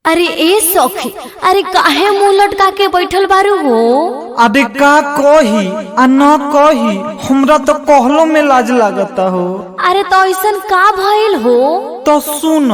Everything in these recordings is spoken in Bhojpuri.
अरे ए सखी अरे काहे मुंह लटका के बैठल बारू हो अरे का कही आ न कही हमरा तो कहलो में लाज लागता हो अरे तो ऐसन का भइल हो तो सुन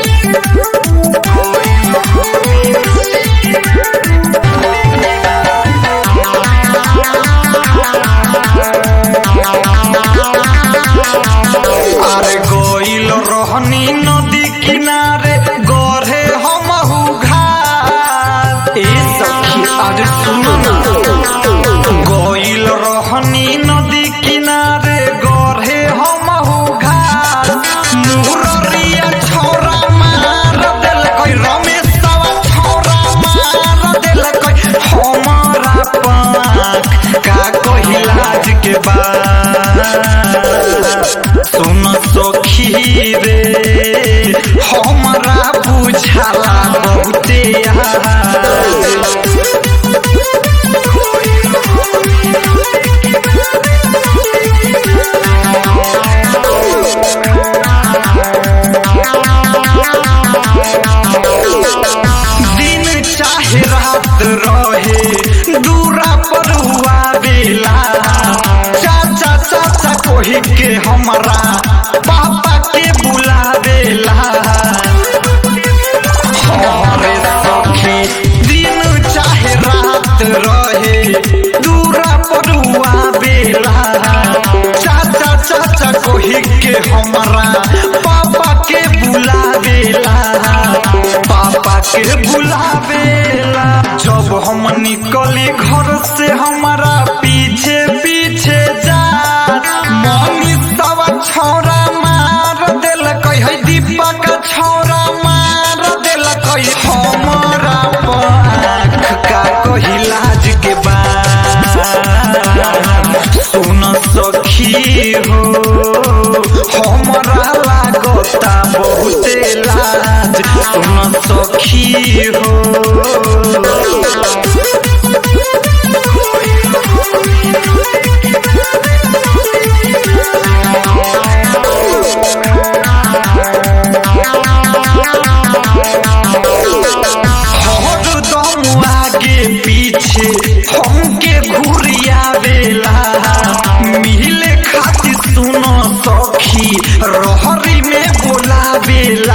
अरे गोइल रहनी नदी किनारे गढ़े हमहु घाट ए सखी अरे सुन ना गोइल रहनी नदी किनारे गढ़े हमहु घाट मुररिया छोरा मार देल कोई रमेशवा छोरा मार देल कोई हमारा पाक का कही लाज के बात सुन सखी रे हमरा बुझाला बहुते यार दिन चाहे रात रहे दूरा पर हुआ बेला चाचा चाचा कोही के हमारा पापा के बुलावेला हमारे सखी दिन चाहे रात रहे दूरा पर हुआ बेला चाचा चाचा कोही के हमारा पापा के बुलावेला पापा के बुलावेला जब हम निकली घर से हमारा पीछे पीछे जा मनी सवा छोरा मार दिल है दीपा का छोरा मार दिल हमारा पाख का कही लाज के बात सुन सखी हो हमरा लागता बहुते लाज सुन सखी हो हरदम आगे पीछे हमके घुरियावेला मिले खातिर सुनो सखी रहरी में बोलावेला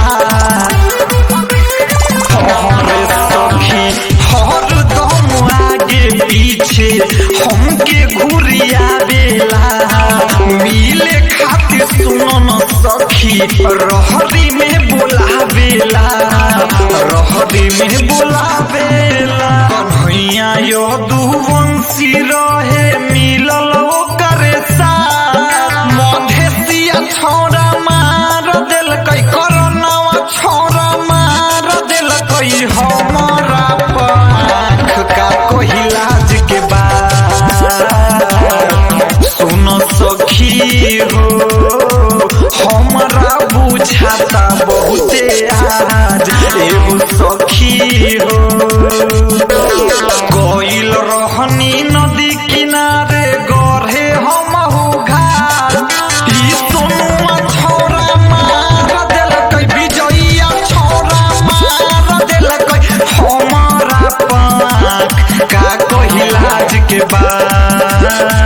हरे सखी हरदम आगे पीछे हमके घुरियावेला मिले खातिर सुनो न सखी रहरी में बोलावेला रहरी में बोलावेला कन्हैया यो दुवंशी रहे मिलल ओकरे साथ मधेसिया छोरा मार दिल कई कोरोनावा छोरा मार दिल कई हमारा पाख का कोई लाज के बात सुन सखी हो हमरा बुझाता बहुते आज एगो सखी हो गइल रहनी नदी किनारे गढ़े हमहु घाट ई सोनुआ छोरा मार देलकै विजयिया छोरा मार देलकै हमारा पाक का कही लाज के बात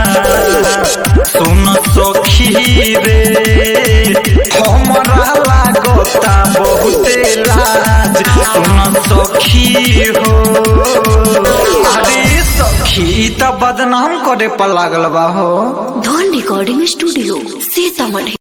सुन सखी रे हमरा लागता बहुते लाज सुन सखी हो अरे सखी त बदनाम करे पर लागल बा हो धन रिकॉर्डिंग स्टूडियो सीतामढ़ी